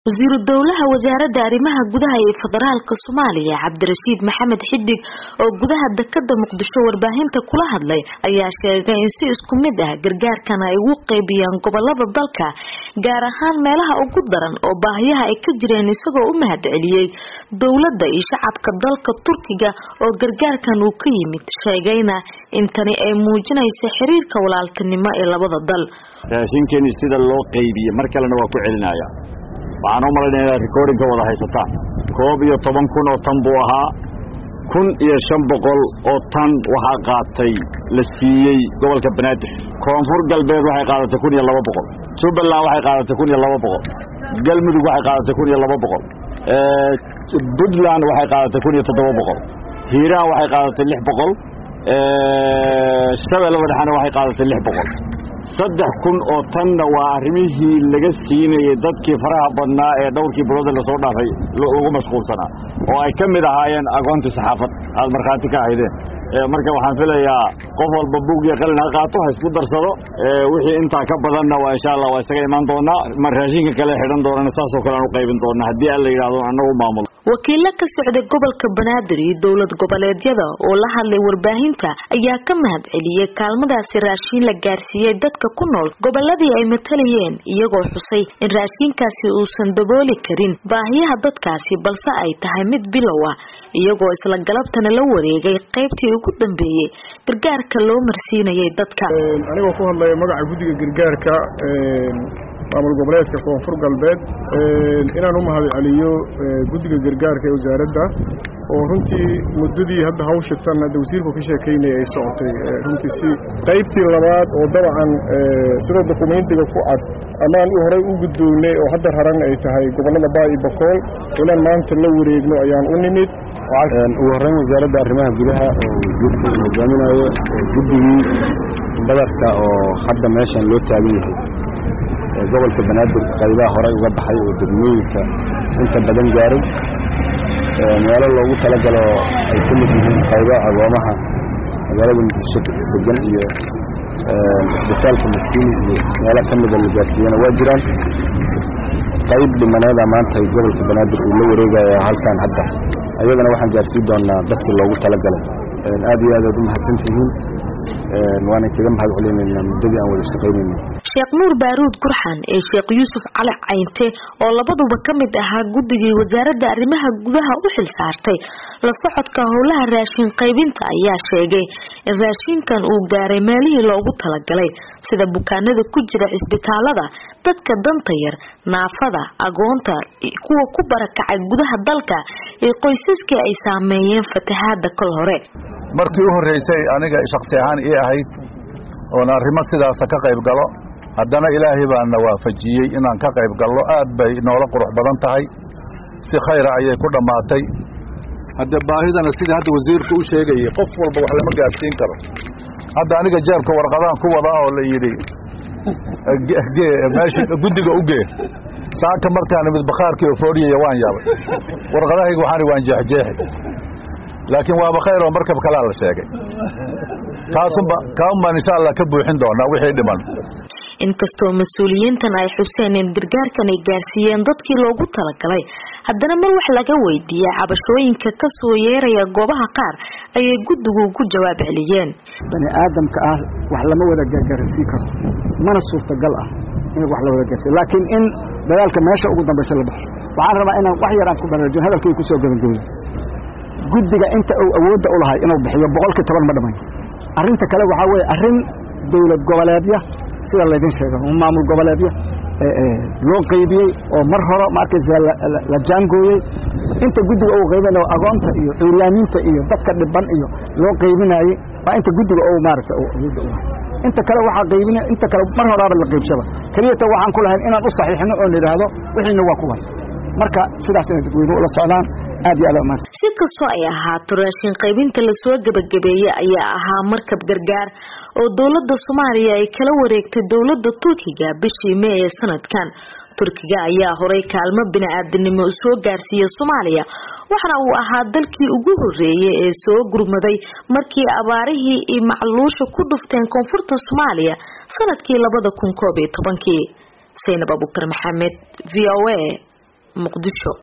wasiiru dowlaha wasaaradda arrimaha gudaha ee federaalka soomaaliya cabdirashiid maxamed xidig oo gudaha dekada muqdisho warbaahinta kula hadlay ayaa sheegay in si isku mid ah gargaarkan ay ugu qeybiyaan gobolada dalka gaar ahaan meelaha ugu daran oo baahiyaha ay ka jireen isagoo u mahad celiyey dowladda iyo shacabka dalka turkiga oo gargaarkan uu ka yimid sheegayna in tani ay muujinaysa xiriirka walaaltinimo ee labada dal raashinkeeni sida loo qeybiyey mar kalena waa ku celinaya waxaan u malaynaya inaad recordinka wada haysataan koob iyo toban kun oo tan buu ahaa kun iyo shan boqol oo tan waxaa qaatay la siiyey gobolka banaadir koonfur galbeed waxay qaadatay kun iyo laba boqol jubbaland waxay qaadatay kun iyo laba boqol galmudug waxay qaadatay kun iyo laba boqol puntland waxay qaadatay kun iyo toddoba boqol hiiraan waxay qaadatay lix boqol shabeellada dhexena waxay qaadatay lix boqol saddex kun oo tanna waa arrimihii laga siinayay dadkii faraha badnaa ee dhowrkii bilooda lasoo dhaafay lagu mashquulsanaa oo ay ka mid ahaayeen agoontii saxaafad aad markhaati ka ahaydeen marka waxaan filayaa qof walba buug iyo qalin ha qaato ha isku darsado wixii intaa ka badanna waa insha allah waa isaga imaan doonaa ma raashinka kale xidhan doonana saasoo kale aan u qaybin doonaa haddii aan la yidhahdo annagu maamulo wakiilo ka socday gobolka banaadir iyo dowlad goboleedyada oo la hadlay warbaahinta ayaa ka mahad celiyey kaalmadaasi raashiin la gaarsiiyey dadka ku nool goboladii ay matalayeen iyagoo xusay in raashiinkaasi uusan dabooli karin baahiyaha dadkaasi balse ay tahay mid bilow ah iyagoo isla galabtana la wareegay qaybtii ugu dambeeyey gargaarka loo marsiinayay dadka anigoo ku hadlaya magaca guddiga gargaarka maamul goboleedka koonfur galbeed inaan u mahad celiyo guddiga gargaarka ee wasaaradda oo runtii muddadii hadda hawsha tan hadda wasiirku ka sheekaynaya ay socotay runtii si qaybtii labaad oo dabcan sida dokumentiga ku cad amaan horey u guddoonnay oo hadda raran ay tahay gobollada baa iyo bokool inaan maanta la wareegno ayaan u nimid ugu horreyn wasaaradda arrimaha gudaha oo wasiirka uu hogaaminayo guddigii badarka oo hadda meeshan loo taagan yahay gobolka banaadir qaybaha horey uga baxay oo degmooyinka inta badan gaaray meelo loogu talagalo ay ka mid yihiin qaybo agoomaha magaalada muqdisho degan iyo isbitaalka maskiini iyo meelo ka mida la gaarsiiyana waa jiraan qayb dhimaneeda maanta gobolka banaadir uu la wareegaya halkan hadda ayadana waxaan gaarsiin doonaa dadkii loogu talagalay aad iyo aad aad u mahadsantihiin waana kaga mahad celinaynaa muddadii aan wada shaqaynayna sheekh nuur baaruud gurxan ee sheekh yuusuf cali caynte oo labaduba ka mid ahaa guddigii wasaaradda arrimaha gudaha u xil saartay la socodka howlaha raashin qaybinta ayaa sheegay in raashinkan uu gaaray meelihii loogu talagalay sida bukaanada ku jira cisbitaalada dadka danta yar naafada agoonta kuwa ku barakacay gudaha dalka ee qoysaskii ay saameeyeen fatahaada kol hore markii u horreysay aniga shaksi ahaan ii ahayd oon arrimo sidaasa ka qayb galo haddana ilaahay baana waafajiyey inaan ka qayb gallo aad bay noola qurux badan tahay si khayra ayay ku dhammaatay hadde baahidana sidii hadda wasiirku u sheegayay qof walba wax lama gaadhsiin karo hadda aniga jeebka warqadaan ku wadaa oo la yidhi meesha guddiga u gee saaka markaan imid bakhaarkii oo fooriyaya waan yaabay warqadahayga waxaan waan jeexjeexi laakiin waaba khayr oo markab kalaa la sheegay kaasunba kaan baan insha allah ka buuxin doonaa wixii dhiman inkastoo mas-uuliyiintan ay xuseen in gargaarkan ay gaarsiiyeen dadkii loogu talagalay haddana mar wax laga weydiiyey cabashooyinka ka soo yeeraya goobaha qaar ayay guddigu ku jawaab celiyeen bani aadamka ah wax lama wada gaargaarsiin karo mana suurtagal ah in wax la wada gaarsiiyo laakiin in dagaalka meesha ugu dambaysa la baxo waxaan rabaa inaan wax yar aan ku baraarujin hadalkay ku soo gabagabay guddiga inta uu awoodda u lahay inuu bixiyo boqolkii toban ma dhamayn arrinta kale waxaa weeye arrin dowlad goboleedya sida laydin sheego maamul goboleedya loo qaybiyey oo mar hore ma arkaysa la jaangooyey inta guddiga uu qaybinayo agoonta iyo cuuryaamiinta iyo dadka dhiban iyo loo qaybinaayey waa inta guddiga uu maaragta awoodda u lahay inta kale waxaa qaybina inta kale mar horaaba la qaybsaba keliyata waxaan ku lahayn inaan u saxiixino oon idhaahdo wixiina waa kuwaas marka sidaas inay dadweynuhu ula socdaan aad iyo aad umaad si kastoo ay ahaato raashin qaybinta lasoo gebagabeeyey ayaa ahaa markab gargaar oo dowladda soomaaliya ay kala wareegtay dowladda turkiga bishii mee ee sanadkan turkiga ayaa horay kaalmo bini-aadanimo soo gaarsiiya soomaaliya waxaana uu ahaa dalkii ugu horeeyay ee soo gurmaday markii abaarihii iyo macluusha ku dhufteen koonfurta soomaaliya sanadkii labada kun koob iyo tobankii saynab abukar maxamed v o a muqdisho